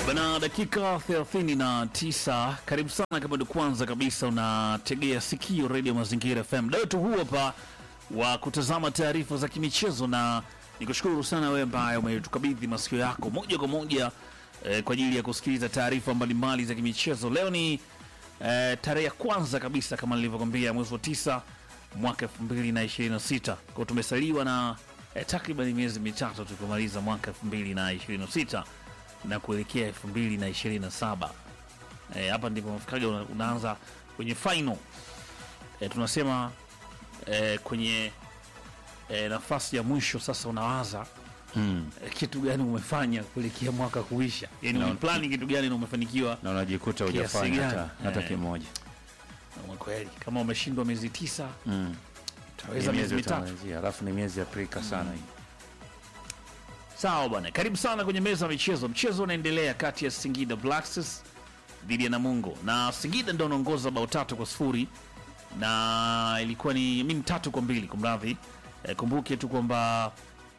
Bana, dakika 39. Karibu sana kama ndio kwanza kabisa unategea sikio Radio Mazingira FM. Muda wetu huu hapa wa kutazama taarifa za kimichezo, na nikushukuru sana wewe ambaye umetukabidhi masikio yako moja kwa moja eh, kwa ajili ya kusikiliza taarifa mbalimbali za kimichezo. Leo ni eh, tarehe ya kwanza kabisa kama nilivyokwambia, mwezi wa tisa mwaka 2026 kwa tumesaliwa na eh, takriban miezi mitatu tukimaliza mwaka 2026 na kuelekea 2027. Eh, hapa ndipo mafikaga una, unaanza kwenye final eh, tunasema eh, kwenye eh, nafasi ya mwisho sasa unawaza Mm. eh, kitu gani umefanya kuelekea mwaka kuisha, yani Na- umeplani kitu gani na umefanikiwa na unajikuta Kiasi hujafanya gani? hata, hata Eh. kimoja na kweli. Kama umeshindwa miezi tisa mm. utaweza Ni miezi mitatu. utamalizia, alafu ni miezi ya Afrika sana hii Sawa bwana, karibu sana kwenye meza ya michezo. Mchezo unaendelea kati ya Singida Black Stars dhidi ya Namungo, na Singida ndio anaongoza bao tatu kwa sifuri na ilikuwa ni mimi tatu kwa mbili kumradhi. E, kumbuke tu kwamba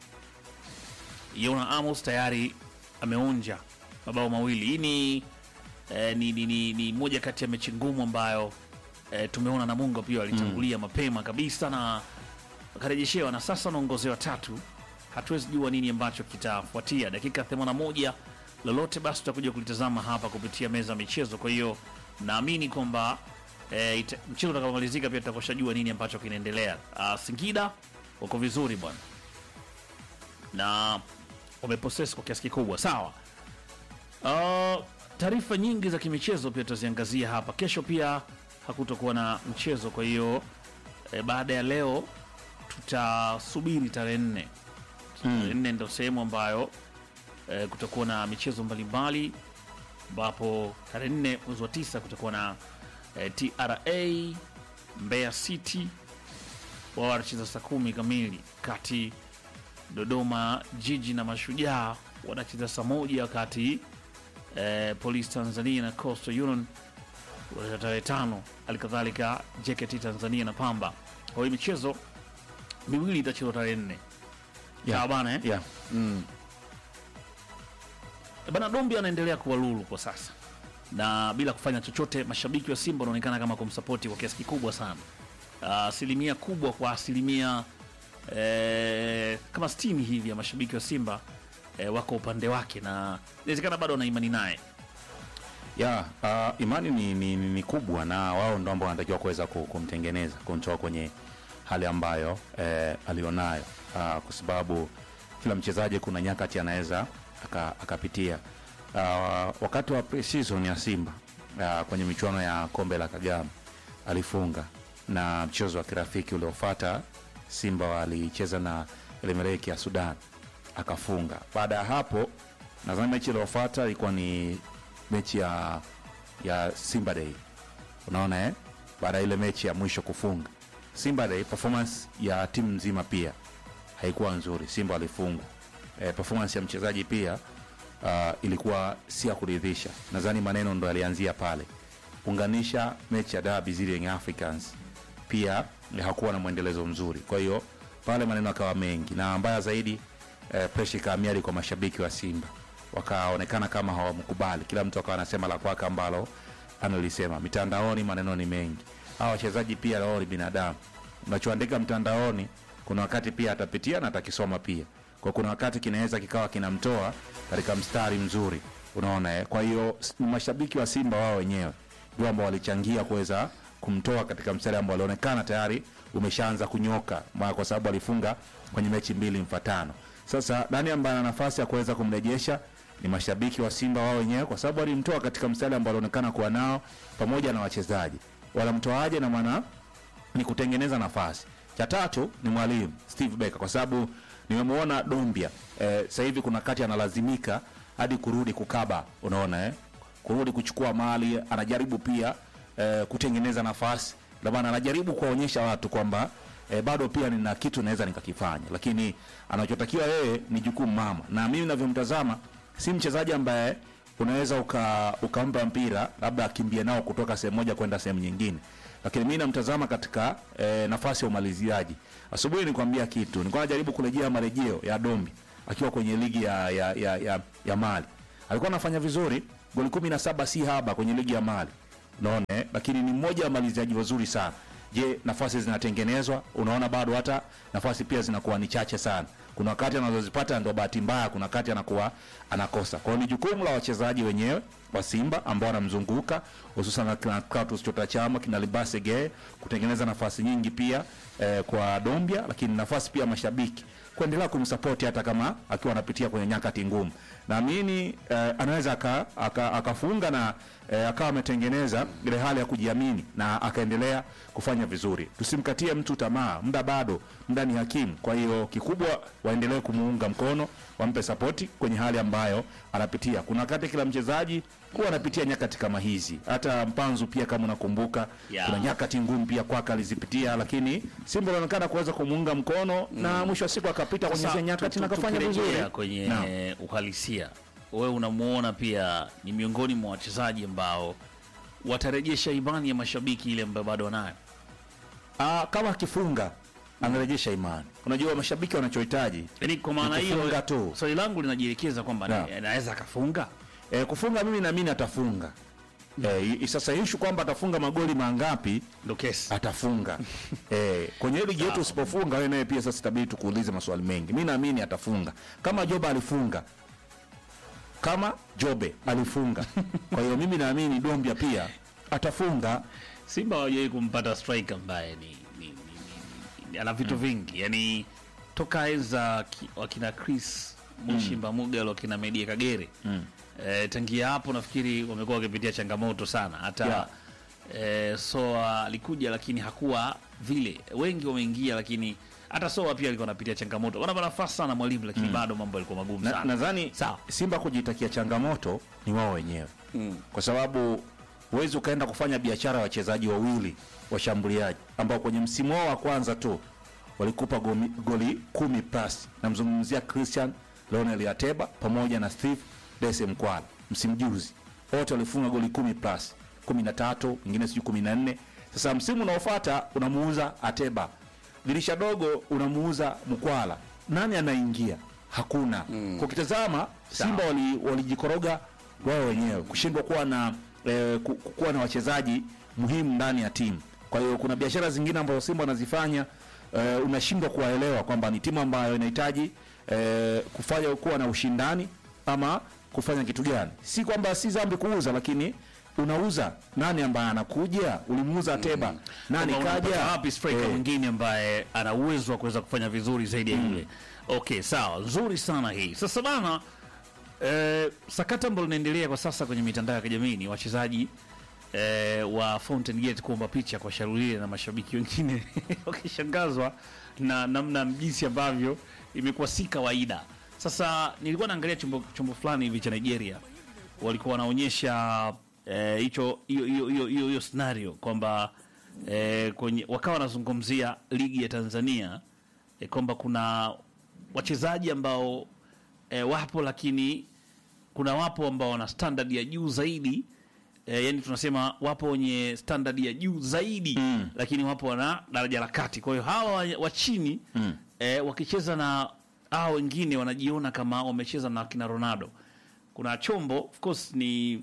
Yona Amos tayari ameonja mabao mawili. Hii ni, e, ni, ni, ni, ni moja kati ya mechi ngumu ambayo e, tumeona Namungo pia walitangulia mapema kabisa na wakarejeshewa na sasa wanaongozewa tatu. Hatuwezi jua nini ambacho kitafuatia dakika 81 lolote, basi tutakuja kulitazama hapa kupitia meza ya michezo. Kwa hiyo naamini kwamba e, ita- mchezo utakaomalizika pia tutakoshajua nini ambacho kinaendelea. Uh, Singida wako vizuri bwana na wameposesi kwa kiasi kikubwa. Sawa. Uh, taarifa nyingi za kimichezo pia tutaziangazia hapa. Kesho pia hakutokuwa na mchezo, kwa hiyo e, baada ya leo tutasubiri tarehe nne. Tarehe nne ndio sehemu ambayo e, kutakuwa na michezo mbalimbali, ambapo tarehe nne mwezi wa tisa kutakuwa na e, TRA Mbeya City wao wanacheza saa kumi kamili kati Dodoma Jiji na Mashujaa wanacheza saa moja wakati eh, Polisi Tanzania na Coastal Union wanacheza tarehe tano. Halikadhalika JKT Tanzania na Pamba. Kwa hiyo michezo miwili itachezwa tarehe nne. Yeah. Sawa bana eh? yeah. mm. E Bana Dombi anaendelea kuwa lulu kwa sasa na bila kufanya chochote. Mashabiki wa Simba wanaonekana kama kumsapoti kwa kiasi kikubwa sana, Ah, asilimia kubwa kwa asilimia eh, kama 60 hivi ya mashabiki wa Simba eh, wako upande wake na inawezekana bado wana imani naye. ya uh, imani ni, ni, ni, ni kubwa na wao ndo ambao wanatakiwa kuweza ku- kumtengeneza kumtoa kwenye hali ambayo eh, alionayo uh, kwa sababu kila mchezaji kuna nyakati anaweza aka- akapitia uh, wakati wa pre-season ya Simba uh, kwenye michuano ya kombe la Kagame alifunga na mchezo wa kirafiki uliofuata Simba walicheza na Elmereki ya Sudan akafunga. Baada ya hapo nadhani mechi iliyofuata ilikuwa ni mechi ya ya Simba Day, unaona eh? Baada ya ile mechi ya mwisho kufunga Simba Day, performance ya timu nzima pia haikuwa nzuri. Simba walifungwa. Eh, performance ya mchezaji pia uh, ilikuwa si ya kuridhisha. Nadhani maneno ndo yalianzia pale. Unganisha mechi ya dabi zile Young Africans pia eh, hakuwa na mwendelezo mzuri. Kwa hiyo pale maneno akawa mengi, na mbaya zaidi eh, presha ikahamia kwa mashabiki wa Simba, wakaonekana kama hawamkubali. Kila mtu akawa anasema la kwake ambalo analisema. Mitandaoni maneno ni mengi. Hawa wachezaji pia wao ni binadamu, unachoandika mtandaoni kuna wakati pia atapitia na atakisoma pia, kwa kuna wakati kinaweza kikawa kinamtoa katika mstari mzuri, unaona eh? Kwa hiyo s- ni mashabiki wa Simba wao wenyewe ndio ambao walichangia kuweza kumtoa katika mstari ambao alionekana tayari umeshaanza kunyoka, ma- kwa sababu alifunga kwenye mechi mbili mfatano. Sasa nani ambaye ana nafasi ya kuweza kumrejesha? Ni mashabiki wa Simba wao wenyewe, kwa sababu walimtoa katika mstari ambao alionekana kuwa nao pamoja na wachezaji. Wanamtoaje? na maana ni kutengeneza nafasi. Cha tatu ni mwalimu Steve Becker, kwa sababu nimemwona Dombia eh, sasa hivi kuna kati analazimika hadi kurudi kukaba, unaona eh? kurudi kuchukua mali, anajaribu pia eh, kutengeneza nafasi, ndio maana anajaribu kuwaonyesha watu kwamba eh, bado pia nina kitu naweza nikakifanya, lakini anachotakiwa yeye ni jukumu mama, na mimi navyomtazama si mchezaji ambaye unaweza uka, ukampa mpira labda akimbie nao kutoka sehemu moja kwenda sehemu nyingine, lakini mi namtazama katika eh, nafasi ya umaliziaji. Asubuhi nikwambia kitu, nilikuwa najaribu kurejea marejeo ya Dombi akiwa kwenye ligi ya, ya, ya, ya, ya Mali alikuwa anafanya vizuri, goli 17 si haba kwenye ligi ya Mali, unaona eh? Lakini ni mmoja wa maliziaji wazuri sana. Je, nafasi zinatengenezwa? Unaona bado hata nafasi pia zinakuwa ni chache sana. Kuna wakati anazozipata ndio bahati mbaya, kuna wakati anakuwa anakosa. Kwa hiyo ni jukumu la wachezaji wenyewe wa Simba ambao wanamzunguka hususan kina Clatous Chota Chama, kina Libase Geye kutengeneza nafasi nyingi pia eh, kwa Dombia, lakini nafasi pia mashabiki kuendelea kumsapoti hata kama akiwa anapitia kwenye nyakati ngumu. Naamini eh, anaweza aka- aka- akafunga na eh, akawa ametengeneza ile hali ya kujiamini na akaendelea kufanya vizuri. Tusimkatie mtu tamaa, muda bado, muda ni hakimu. Kwa hiyo kikubwa waendelee kumuunga mkono, wampe sapoti kwenye hali ambayo anapitia. Kuna wakati kila mchezaji huwa anapitia nyakati kama hizi. Hata Mpanzu pia kama unakumbuka, Yeah. kuna nyakati ngumu pia kwake alizipitia, lakini Simba inaonekana kuweza kumuunga mkono na mwisho wa siku akapita kwenye Sasa, zile nyakati tu- na tu- akafanya tukirejea vizuri. kwenye Naam. uhalisia, wewe unamuona pia ni miongoni mwa wachezaji ambao watarejesha imani ya mashabiki ile ambayo bado wanayo. Ah, kama akifunga anarejesha imani. Unajua mashabiki wanachohitaji Yaani kwa maana Ni hiyo kufunga tu. swali langu linajielekeza kwamba Naam. ni- anaweza akafunga. e, kufunga, mimi naamini atafunga. E, sasa ishu kwamba atafunga magoli mangapi Ndo kesi. atafunga eh, kwenye ligi yetu Sawa. usipofunga wewe naye pia sasa itabidi tukuulize maswali mengi. Mi naamini atafunga kama Jobe alifunga, kama Jobe alifunga. Kwa hiyo mimi naamini Dombia pia atafunga. Simba hawajawahi kumpata striker ambaye ni, ni, ni, ni, ni ana vitu vingi yani toka enza ki- wakina Chris Mushimba Mugal wakina Media Kagere mm. e, tangia hapo nafikiri wamekuwa wakipitia changamoto sana hata Yeah. e, Soa alikuja lakini hakuwa vile, wengi wameingia lakini hata Soa pia alikuwa anapitia changamoto, wanapa nafasi sana mwalimu, lakini bado mambo yalikuwa magumu Na- sana. Nadhani Sawa. Simba kujitakia changamoto ni wao wenyewe Mm. kwa sababu huwezi ukaenda kufanya biashara ya wachezaji wawili washambuliaji ambao kwenye msimu wao wa kwanza tu walikupa gomi, goli kumi plus. Namzungumzia Christian Leonel Ateba pamoja na Steve Dese Mkwala msimu juzi, wote walifunga goli kumi plus, kumi na tatu wengine sijui kumi na nne. Sasa msimu unaofuata unamuuza Ateba, dirisha dogo unamuuza Mkwala, nani anaingia? Hakuna. Mm. Ukitazama Simba wali- walijikoroga wao wenyewe kushindwa kuwa na eh, ku- ku- kuwa na wachezaji muhimu ndani ya timu. Kwa hiyo kuna biashara zingine ambazo Simba wanazifanya eh, unashindwa kuwaelewa kwamba ni timu ambayo inahitaji eh, kufanya kuwa na ushindani ama kufanya kitu gani. Si kwamba si dhambi kuuza, lakini unauza nani ambaye anakuja? Ulimuuza Ateba, nani Kwamba kaja? unampata wapi striker Eh, mwingine ambaye ana uwezo wa kuweza kufanya vizuri zaidi ya yule okay sawa nzuri sana hii sasa bana eh, sakata ambalo linaendelea kwa sasa kwenye mitandao ya kijamii ni wachezaji eh, wa Fountain Gate kuomba picha kwa Sharulile na mashabiki wengine wakishangazwa na namna jinsi ambavyo imekuwa si kawaida sasa nilikuwa naangalia chombo, chombo fulani hivi cha Nigeria walikuwa wanaonyesha eh, hicho hiyo hiyo hiyo hiyo hiyo scenario kwamba eh, kwenye wakawa wanazungumzia ligi ya Tanzania eh, kwamba kuna wachezaji ambao eh, wapo lakini kuna wapo ambao wana standard ya juu zaidi eh, yani tunasema wapo wenye standard ya juu zaidi mm. lakini wapo wana daraja la kati kwa hiyo hawa wa, wa chini mm. eh, wakicheza na hawa wengine wanajiona kama wamecheza na kina Ronaldo kuna chombo of course ni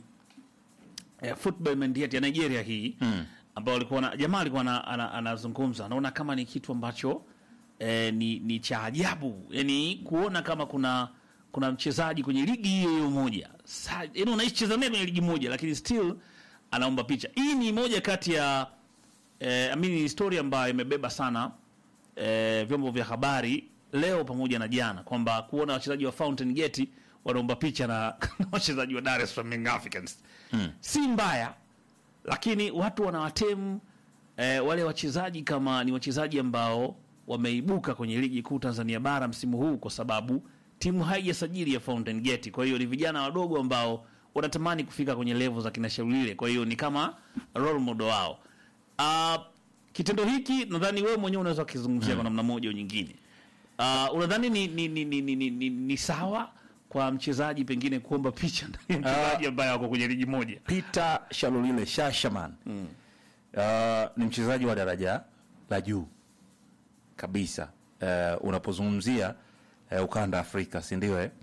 eh, football mandate ya Nigeria hii mm. ambao walikuwa na jamaa alikuwa ana- ana- anazungumza anaona kama ni kitu ambacho eh, ni, ni cha ajabu yani kuona kama kuna kuna mchezaji kwenye ligi hiyo hiyo moja Sa- yani unaicheza naye kwenye ligi moja lakini still anaomba picha hii ni moja kati ya eh, I mean, ni historia ambayo imebeba sana eh, vyombo vya habari leo pamoja na jana kwamba kuona wachezaji wa Fountain Gate wanaomba picha na na wachezaji wa Dar es Salaam Young Africans mm. si mbaya lakini watu wanawatemu eh, wale wachezaji kama ni wachezaji ambao wameibuka kwenye ligi kuu Tanzania bara msimu huu kwa sababu timu haijasajili ya Fountain Gate. Kwa hiyo ni vijana wadogo ambao wanatamani kufika kwenye level za kina Shaulile, kwa hiyo ni kama role model wao. Uh, kitendo hiki nadhani wewe mwenyewe unaweza kukizungumzia kwa namna moja au nyingine. Uh, unadhani ni, ni, ni, ni, ni, ni, ni, ni sawa kwa mchezaji pengine kuomba picha ndani ya mchezaji ambaye wako kwenye ligi moja? Peter Shalulile Shashaman mm. uh, ni mchezaji wa daraja la juu kabisa uh, unapozungumzia uh, ukanda Afrika si ndio eh?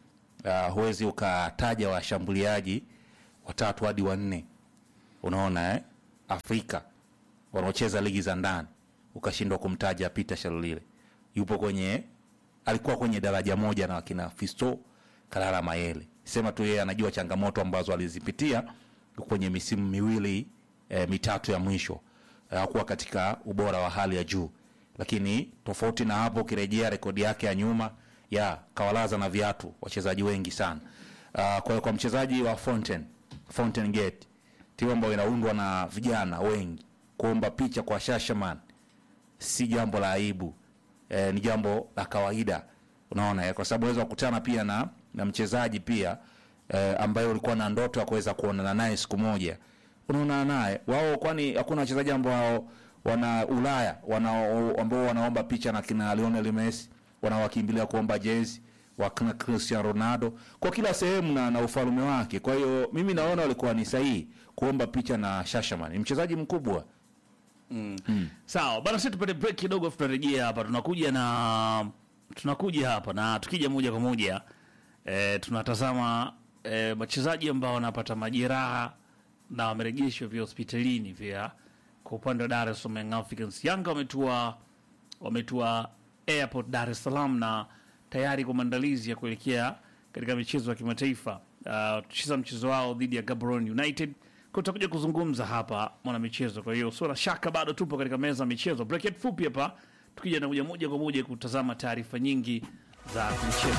uh, huwezi ukataja washambuliaji watatu hadi wanne unaona eh? Afrika wanaocheza ligi za ndani ukashindwa kumtaja Peter Shalulile. Yupo kwenye alikuwa kwenye daraja moja na wakina Fisto Kalala Mayele. Sema tu yeye anajua changamoto ambazo alizipitia kwenye misimu miwili e, mitatu ya mwisho hakuwa katika ubora wa hali ya juu, lakini tofauti na hapo, ukirejea rekodi yake ya nyuma ya kawalaza na viatu wachezaji wengi sana. Uh, kwa, kwa mchezaji wa Fountain, Fountain Gate timu ambayo inaundwa na vijana wengi, kuomba picha kwa Shashaman si jambo la aibu e, ni jambo la kawaida unaona eh, kwa sababu unaweza kukutana pia na, na mchezaji pia e, ambaye ulikuwa na ndoto ya kuweza kuonana naye siku moja unaonana naye wao, kwani hakuna wachezaji ambao wana Ulaya wana, ambao wanaomba picha na kina Lionel Messi wanawakimbilia kuomba jezi wakina Cristiano Ronaldo kwa kila sehemu na, na ufalme wake. Kwa hiyo mimi naona walikuwa ni sahihi kuomba picha na Shashaman, ni mchezaji mkubwa. Sawa bana, sisi tupate break kidogo, afu tutarejea hapa. Tunakuja na tunakuja hapa na tukija moja kwa moja e, tunatazama e, wachezaji ambao wanapata majeraha na wamerejeshwa vya hospitalini pia. Kwa upande wa Dar es Salaam Young Africans, Yanga wametua wametua airport Dar es Salaam na tayari kwa maandalizi ya kuelekea katika michezo ya kimataifa. Uh, tucheza mchezo wao dhidi ya Gaborone United kwa tutakuja kuzungumza hapa mwana michezo. Kwa hiyo sio na shaka, bado tupo katika meza ya michezo. Break it fupi hapa, tukija na kuja moja kwa moja kutazama taarifa nyingi za michezo.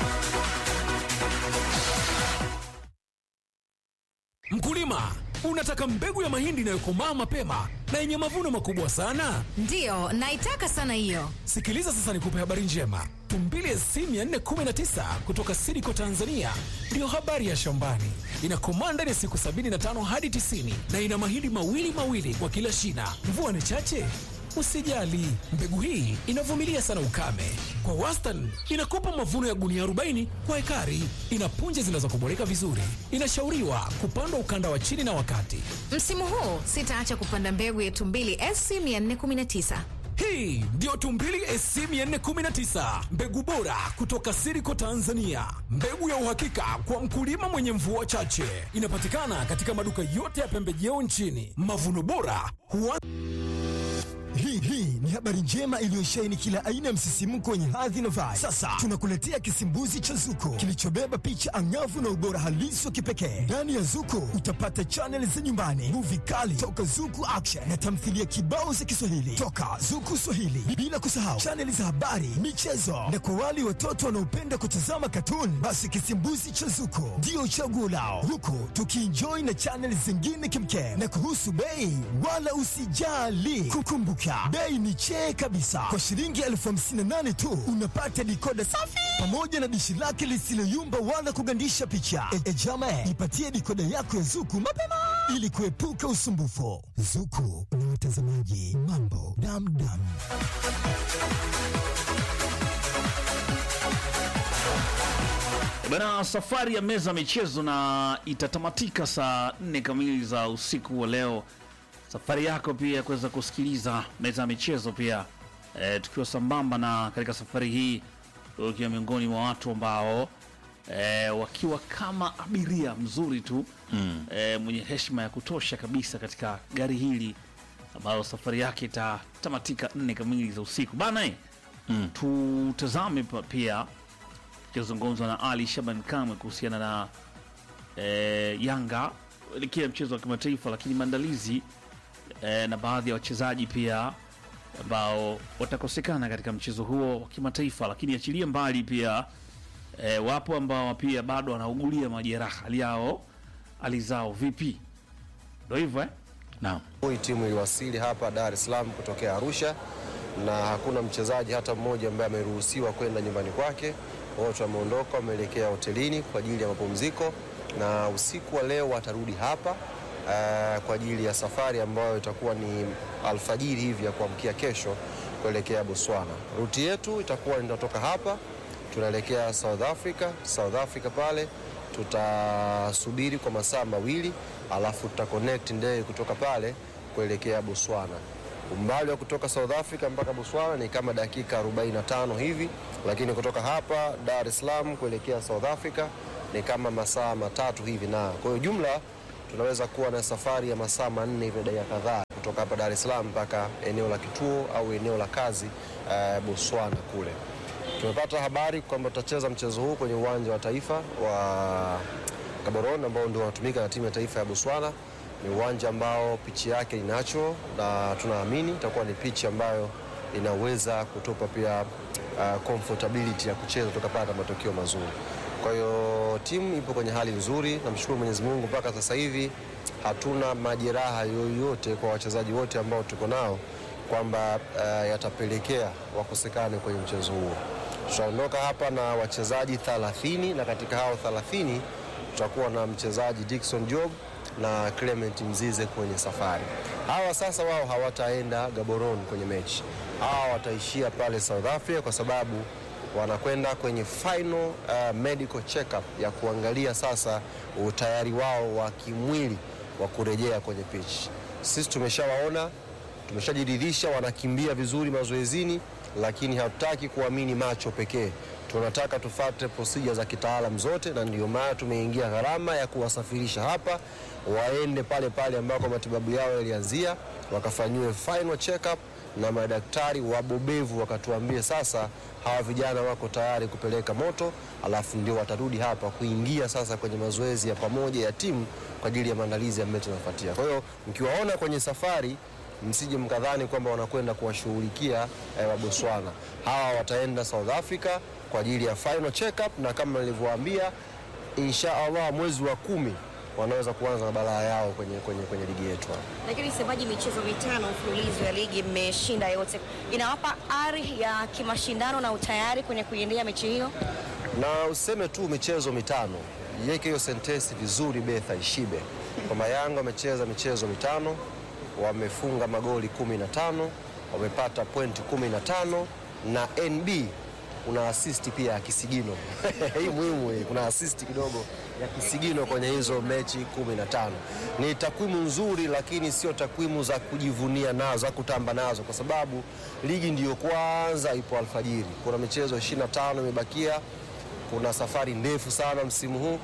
Mkulima, unataka mbegu ya mahindi inayokomaa mapema na yenye mavuno makubwa sana? Ndiyo, naitaka sana hiyo. Sikiliza sasa nikupe habari njema. Tumbili SC 419 kutoka Sidiko Tanzania ndiyo habari ya shambani. Inakomaa ndani ya siku 75 hadi 90 na ina mahindi mawili mawili kwa kila shina. Mvua ni chache? Usijali, mbegu hii inavumilia sana ukame. Kwa wastani inakupa mavuno ya gunia 40 kwa ekari. Ina punje zinazokoboleka vizuri. Inashauriwa kupandwa ukanda wa chini na wakati. Msimu huu sitaacha kupanda mbegu ya Tumbili SC 419. Hii ndiyo Tumbili SC 419, mbegu bora kutoka Siriko Tanzania, mbegu ya uhakika kwa mkulima mwenye mvua chache. Inapatikana katika maduka yote ya pembejeo nchini. Mavuno bora huwa Hii hii ni habari njema iliyosheheni kila aina ya msisimko wenye hadhi na vibe. Sasa tunakuletea kisimbuzi cha Zuko kilichobeba picha angavu na ubora halisi wa kipekee. Ndani ya Zuko utapata chaneli za nyumbani, muvi kali toka Zuku Action na tamthilia kibao za Kiswahili toka Zuku Swahili, bila kusahau chaneli za habari, michezo na kwa wale watoto wanaopenda kutazama katuni, basi kisimbuzi cha Zuko ndio chaguo lao, huku tukienjoy na chaneli zingine kimkem. Na kuhusu bei, wala usijali, kukumbuka bei ni chee kabisa. Kwa shilingi elfu hamsini na nane tu unapata dikoda safi pamoja na dishi lake lisiloyumba wala kugandisha picha. E, e jama, ipatie dikoda yako ya Zuku mapema ili kuepuka usumbufu. Zuku na watazamaji, mambo damdam. Bana, safari ya meza ya michezo na itatamatika saa nne kamili za usiku wa leo. Safari yako pia kuweza kusikiliza meza ya michezo pia e, tukiwa sambamba na katika safari hii ukiwa miongoni mwa watu ambao e, wakiwa kama abiria mzuri tu mm. e, mwenye heshima ya kutosha kabisa katika gari hili ambayo safari yake itatamatika nne kamili za usiku bana eh, mm. tutazame pa- pia kizungumzwa na Ali Shaban Kamwe kuhusiana na e, Yanga elekea mchezo wa kimataifa, lakini maandalizi e, na baadhi ya wachezaji pia ambao watakosekana katika mchezo huo wa kimataifa, lakini achilie mbali pia e, wapo ambao pia bado wanaugulia majeraha, hali yao hali zao vipi? Ndio hivyo eh? Naam. Hii timu iliwasili hapa Dar es Salaam kutokea Arusha na hakuna mchezaji hata mmoja ambaye ameruhusiwa kwenda nyumbani kwake. Wote wameondoka, wameelekea hotelini kwa ajili ya mapumziko, na usiku wa leo watarudi hapa eh, kwa ajili ya safari ambayo itakuwa ni alfajiri hivi ya kuamkia kesho kuelekea Botswana. Ruti yetu itakuwa inatoka hapa tunaelekea South Africa. South Africa pale tutasubiri kwa masaa mawili, alafu tuta connect ndege kutoka pale kuelekea Botswana. Umbali wa kutoka South Africa mpaka Botswana ni kama dakika 45 hivi, lakini kutoka hapa Dar es Salaam kuelekea South Africa ni kama masaa matatu hivi, na kwa hiyo jumla tunaweza kuwa na safari ya masaa manne hivi dakika kadhaa kutoka hapa Dar es Salaam mpaka eneo la kituo au eneo la kazi uh, Botswana kule. Tumepata habari kwamba tutacheza mchezo huu kwenye uwanja wa taifa wa Gaborone ambao ndio unatumika na timu ya taifa ya Botswana. Ni uwanja ambao pichi yake ni natural na tunaamini itakuwa ni pichi ambayo inaweza kutupa pia uh, comfortability ya kucheza tukapata matokeo mazuri. Kwa hiyo timu ipo kwenye hali nzuri, namshukuru Mwenyezi Mungu mpaka sasa hivi hatuna majeraha yoyote kwa wachezaji wote ambao tuko nao kwamba uh, yatapelekea wakosekane kwenye mchezo huo. Tutaondoka hapa na wachezaji 30 na katika hao 30 tutakuwa na mchezaji Dickson Job na Clement Mzize kwenye safari. Hawa sasa wao hawataenda Gaborone kwenye mechi, hawa wataishia pale South Africa kwa sababu wanakwenda kwenye final uh, medical check-up ya kuangalia sasa utayari wao wa kimwili wa kurejea kwenye pitch. Sisi tumeshawaona, tumeshajiridhisha wanakimbia vizuri mazoezini, lakini hatutaki kuamini macho pekee. Tunataka tufate procedure za kitaalam zote, na ndio maana tumeingia gharama ya kuwasafirisha hapa waende pale pale ambako matibabu yao yalianzia, wakafanyiwe final check-up na madaktari wabobevu wakatuambie sasa hawa vijana wako tayari kupeleka moto, alafu ndio watarudi hapa kuingia sasa kwenye mazoezi ya pamoja ya timu kwa ajili ya maandalizi ya mechi inayofuatia. Kwa hiyo mkiwaona kwenye safari msije mkadhani kwamba wanakwenda kuwashughulikia eh, wa Botswana. Hawa wataenda South Africa kwa ajili ya final check-up, na kama nilivyowaambia, insha Allah mwezi wa kumi wanaweza kuanza na balaa yao kwenye, kwenye, kwenye ligi yetu hapa. Lakini msemaji, michezo mitano mfululizo ya ligi mmeshinda yote, inawapa ari ya kimashindano na utayari kwenye kuiendea mechi hiyo? na useme tu michezo mitano, iweke hiyo sentensi vizuri, Betha Ishibe, kwamba Yanga wamecheza michezo mitano, wamefunga magoli kumi na tano, wamepata pointi kumi na tano na NB kuna assist pia ya kisigino hii muhimu hii, kuna assist kidogo ya kisigino kwenye hizo mechi kumi na tano. Ni takwimu nzuri, lakini sio takwimu za kujivunia nazo, za kutamba nazo, kwa sababu ligi ndiyo kwanza ipo alfajiri. Kuna michezo 25 imebakia, kuna safari ndefu sana msimu huu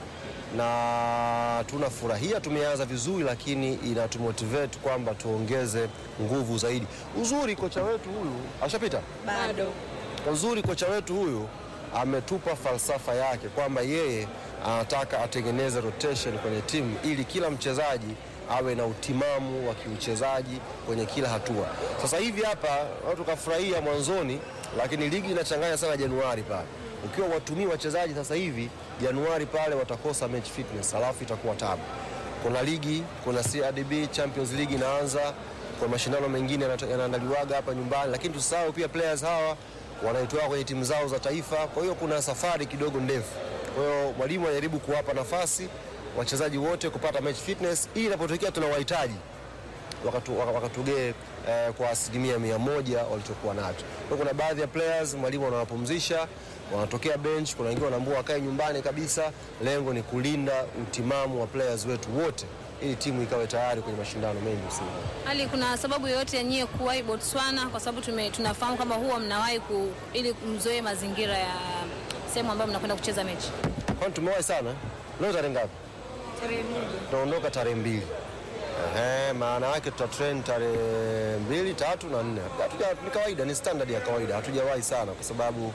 na tunafurahia tumeanza vizuri, lakini inatumotivate kwamba tuongeze nguvu zaidi. Uzuri kocha wetu huyu ashapita Bado uzuri kocha wetu huyu ametupa falsafa yake kwamba yeye anataka atengeneze rotation kwenye timu ili kila mchezaji awe na utimamu wa kiuchezaji kwenye kila hatua. Sasa hivi hapa watu kafurahia mwanzoni, lakini ligi inachanganya sana Januari pale. Ukiwa watumii wachezaji sasa hivi Januari pale watakosa match fitness, alafu itakuwa tabu. Kuna ligi, kuna CRDB Champions League inaanza, kuna mashindano mengine yanata- yanaandaliwaga hapa nyumbani, lakini tusahau pia players hawa wanaitoa kwenye timu zao za taifa. Kwa hiyo kuna safari kidogo ndefu. Kwa hiyo mwalimu anajaribu kuwapa nafasi wachezaji wote kupata match fitness, ili inapotokea tunawahitaji wakatu, waka- wakatugee eh, kwa asilimia mia moja walichokuwa nacho. Kwa hiyo kuna baadhi ya players mwalimu anawapumzisha, wanatokea bench, kuna wengine wanaambua wakae nyumbani kabisa. Lengo ni kulinda utimamu wa players wetu wote ili timu ikawe tayari kwenye mashindano mengi msimu huu. hali kuna sababu yoyote ya nyie kuwahi Botswana? Kwa sababu tume- tunafahamu kwamba huwa mnawahi ku, ili mzoe mazingira ya sehemu ambayo mnakwenda kucheza mechi. Kwani tumewahi sana? Leo tarehe ngapi? tarehe moja Tunaondoka tarehe mbili. Ehe, maana yake tuta train tarehe mbili, tatu na nne. Hatuja- Ni kawaida, ni standard ya kawaida, hatujawahi sana kwa sababu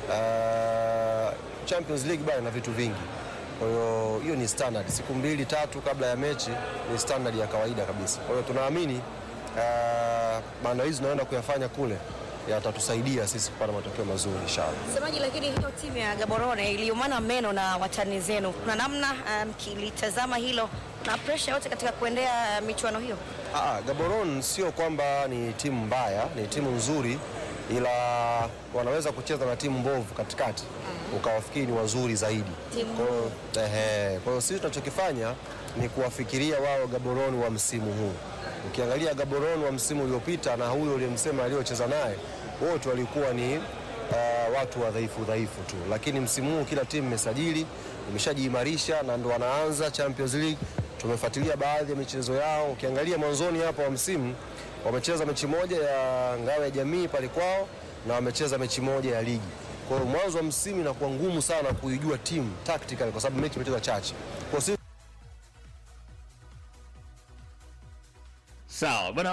uh, Champions League bana na vitu vingi. Kwa hiyo hiyo ni standard, siku mbili tatu kabla ya mechi ni standard ya kawaida kabisa. Kwa hiyo tunaamini uh, maandalizi tunaenda kuyafanya kule yatatusaidia sisi kupata matokeo mazuri inshallah. msemaji, lakini hiyo timu ya Gaborone iliumana meno na watani zenu, kuna namna mkilitazama hilo na presha yote katika kuendea michuano hiyo? Ah, Gaborone sio kwamba ni timu mbaya, ni timu nzuri, ila wanaweza kucheza na timu mbovu katikati ukawafikiri ni wazuri zaidi. Timu Kwa hiyo ehe, kwa hiyo sisi tunachokifanya ni kuwafikiria wao Gaborone wa msimu huu. Ukiangalia Gaborone wa msimu uliopita na huyo uliyemsema aliyocheza naye, wote walikuwa ni uh, watu wadhaifu dhaifu tu, lakini msimu huu kila timu imesajili imeshajiimarisha na ndo wanaanza Champions League. Tumefuatilia baadhi ya michezo yao, ukiangalia mwanzoni hapa wa msimu Wamecheza mechi moja ya ngao ya jamii pale kwao na wamecheza mechi moja ya ligi. Kwa hiyo mwanzo wa msimu inakuwa ngumu sana kuijua timu tactical kwa sababu mechi imechezwa chache. Kwa hiyo sisi Sawa bwana.